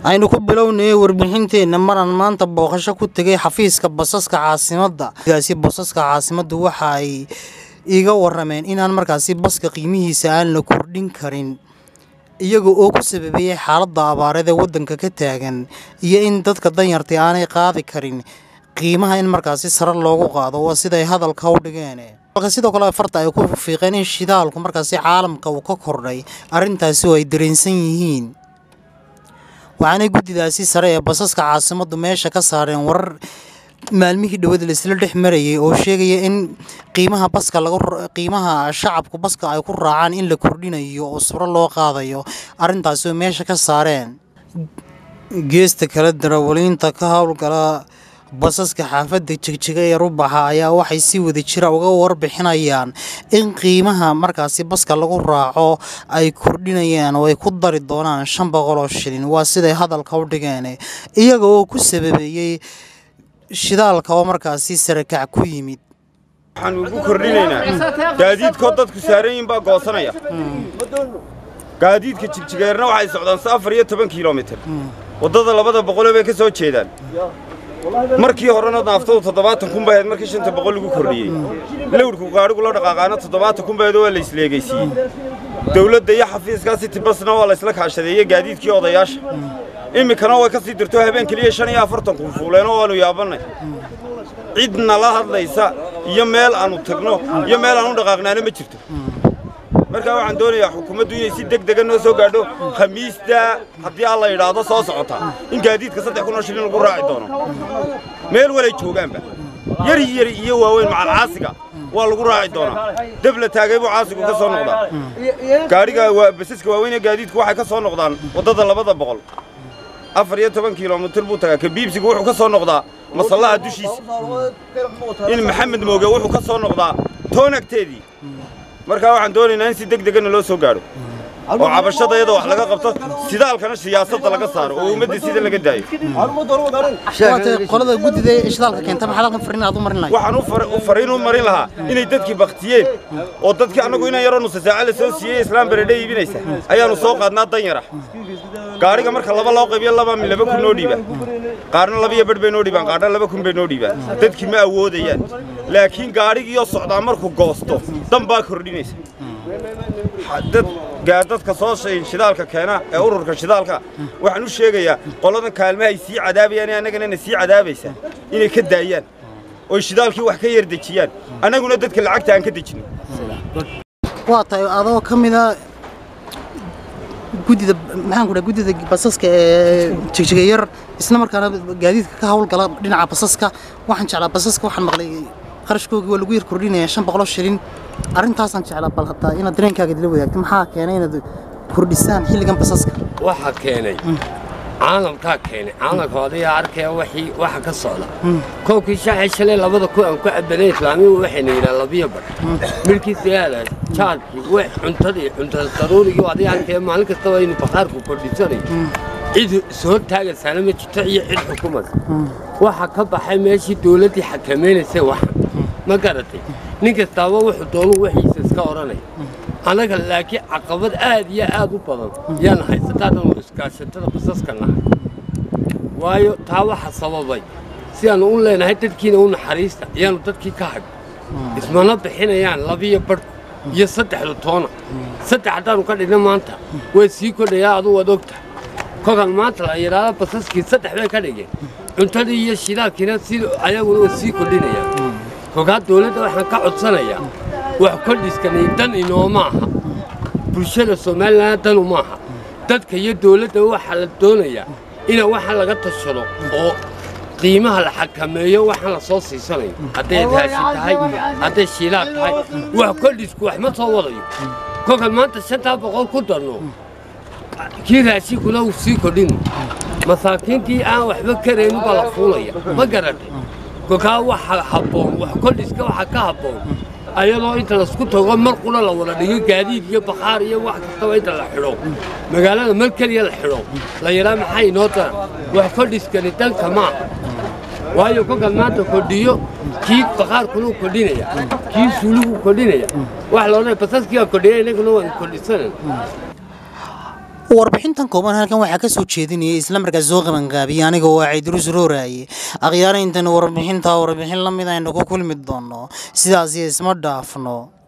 aynu ku bilownayay warbixinteenna maraan maanta booqasho ku tegay xafiiska basaska caasimadda gaasi basaska caasimaddu waxa ay iga warameen inaan markaasi baska qiimihiisa aan la kordhin karin iyaga oo ku sababeeyey xaaladda abaareed ee waddanka ka taagan iyo in dadka danyartay aanay qaadi karin qiimaha in markaasi sare loogu qaado waa siday hadalka u dhigeen halka sidoo kale farta ay ku fiiqeen in shidaalku markaasi caalamka uu ka kordhay arrintaasi oo ay dareensan yihiin waxaanay guddidaasi sare ee basaska caasimaddu meesha ka saareen warar maalmihii dhowada laisla dhex marayay oo sheegaya in qiimaha baska lagu qiimaha shacabku baska ay ku raacaan in la kordhinayo oo suro loo qaadayo arrintaasi oo meesha ka saareen geesta kale darawaliinta ka howlgala basaska xaafadda jegjiga ee rubaxa ayaa waxay si wada jira uga warbixinayaan in qiimaha markaasi baska lagu raaco ay kordhinayaan oo ay ku dari doonaan shan boqol oo shilin waa siday hadalka u dhigeen iyaga oo ku sababeeyey shidaalka oo markaasi sarakac ku yimid waxaan ugu kordhinaynaa gaadiidkoo dadku saaran yihin baa goosanaya gaadiidka jigjigeerna waxay socdaan se afar iyo toban kilomitir waddada labada boqole bay ka soo jeedaan markii horena naaftadu toddobaatan kun bay ahayd markii shanta boqol lagu kordhiyey lawrku gaadhigu la dhaqaaqaana toddobaatan kun bayd waa la isleegaysiiyey dawladda iyo xafiiskaa city basna waa la isla kaashadeeye gaadiidkii odayaasha iminkana way ka sii dirto habeen keliya shan iyo afartan kun fuuleenoo waannu yaabannay cid nala hadlaysa iyo meel aannu tagno iyo meel aan u dhaqaaqnaana ma jirto markaa waxaan doonayaa xukuumaddu inay si deg dega noo soo gaadho khamiista haddii alla yidhaahdo soo socota in gaadiidka saddex kun oo shilin lagu raaci doono meel walay joogaanba yari yari iyo waaweyn macal caasiga waa lagu raaci doonaa deb la taagay buu caasigu ka soo noqdaa gaadhiga basaska waaweyn ee gaadiidku waxay ka soo noqdaan waddada labada boqol afar iyo toban kilomitir buu tagaa kabiibsigu wuxuu ka soo noqdaa masallaha dushiisa in maxamed mooge wuxuu ka soo noqdaa toonagteedii markaa waxaan doonaynaa in si deg degana loo soo gaadho oo cabashadayada wax laga qabto sidaalkana siyaasadda laga saaro oo ummadda sida laga daayo qolada guddida ee shidaalka keenta maxaad halkan fariin aad u marin lahayd waxaan u fariin u marin lahaa inay dadkii baktiyeen oo dadkii annagu inaan yaroo nusa saaca la soo siiyey islaam baredhe iibinaysa ayaannu soo qaadnaa danyara gaadhiga marka laba loo qaybiyo laba mi laba kun noo dhiibaan qaarna labiyo badh bay noo dhiibaan qaarna laba kun bay noo dhiibaan dadkii ma awoodayaan laakiin gaadhigiioo socdaa markuu goosto dan baa kordhinaysa dadka soo shidaalka keena ee ururka shidaalka waxaan u sheegayaa qoladan kaalmahay sii cadaabayaan ee annagana sii cadaabaysa inay ka daayaan oy shidaalkii wax ka yar dejiyaan annaguna dadka lacagta aan ka dejino waa tahay adoo ka mida guddida maxaan ku dhaha guddida basaska ee jigjiga yar isla markaana gaadiidka ka howlgala dhinaca basaska waxaan jeclaa basaska waxaan maqlay qarashkoogii waa lagu yar kordhinaya shan boqoloo shilin arrintaasaan jeclaa bal hataa inaad dareenkaaga dila wadaagto maxaa keenay inaad kordhisaan xilligan basaska waxaa keenay caalamkaa keenay caalamka odayaa arkaya wixii waxa ka socda koobkii shaaxi shalay labada ku aan ku cabanay islaamigu waxayna yidhaha labiyo badh midhkiisa yaala jaadkii wax cuntadii cuntada daruurigii odayaa arkaya maalin kastaba inuu bakhaarku kordhisanayo cid soo taagaysaana ma jirto iyo cid xukumaysa waxa ka baxay meeshii dawladdii xakamaynaysay waxa ma garatay nin kastaaba wuxuu doonu wixiisa iska odhanaya annaga laakiin caqabad aad iyo aad u badan yaana haysataadanu iskaashatada basaska nahay waayo taa waxa sababay si aanu u leenahay dadkiina u naxariista ayaanu dadkii ka hag ismana bixinayaan labiyo badh iyo saddexda toona saddex haddaanu ka dhigna maanta way sii kordhayaa aduu waad ogta kolkan maanta la yidhaahdo basaskii saddex bay ka dhigeen cuntadii iyo shidaalkiina si ayaguna way sii kordhinayaan kolkaa dawladda waxaan ka codsanayaa wax kordhiskani dan inooma aha bulshada somalilan danu maaha dadka iyo dawladda waxaa la doonayaa ina waxa laga tashado oo qiimaha la xakameeyo waxaan la soo siisanayo hadday raashin tahay hadday shiilaad tahay wax kordhisku wax ma soo wadayo kolkan maanta shantaa boqol ku darno kii raashinkuna uu sii kordhino masaakiintii aan waxba karaynin baa la fuulaya ma garatay kolkaa waxa habboon wax kordhiska waxa ka habboon ayadoo inta laisku tago mar qura la wada dhigo gaadiid iyo bakhaar iyo wax kastaba inta la xidho magaalada mar keliya la xidho la yidhaa maxay inoo daran wax kordhiskani danka maaha waayo kolkan maanta kordhiyo kii bakhaarkunuu kordhinaya kii suuliguu kordhinaya wax loodhanaya basaskiibaa kordhiya innaguna waan kordhisanayna warbixintan kooban halkan waxaa ka soo jeedinayay islamarkaas soo qabanqaabiyey aniga oo ah ciidrus rooraaye akhyaara intan warbixintaa warbixin la mid aynu ku kulmi doono sidaas iyo isma dhaafno